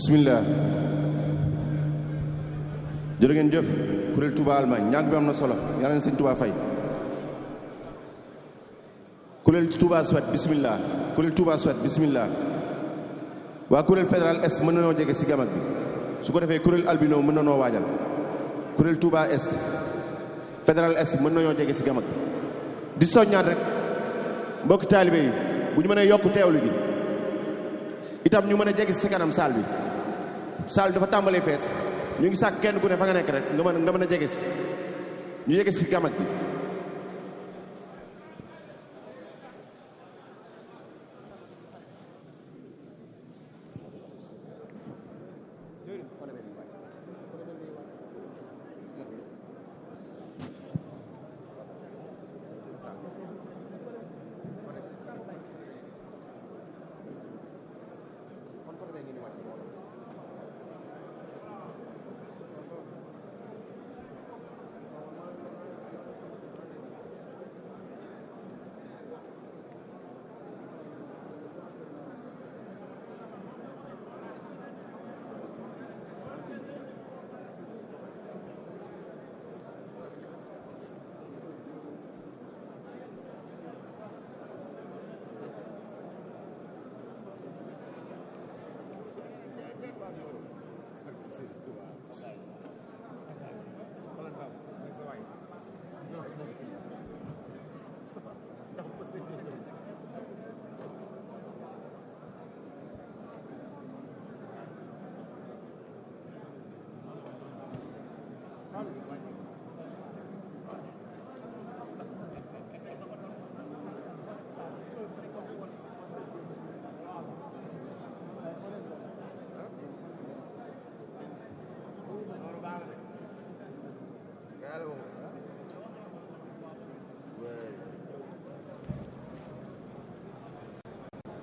bismillah jërë ngeen jëf kuréel Touba Allemagne ñàkk bi am na solo yàlla na sëñ Touba fay kuréel Touba Suède bismillah kuréel Touba Suède bismillah waa kuréel fédéral est mën na noo jege si gamag bi su ko defee kuréel albino mën na noo waajal kuréel Touba est fédéral est mën nañoo jege si gamag bi di soññaat rek mbokki taalibe yi bu ñu mënee yokk teewlu gi itam ñu mën a jege si kanam saal bi saal dafa tàmbalee fees ñu ngi sàkk kenn ku ne fa nga nekk rek nga mën nga mën a jege si ñu jege si gamag bi Thank you.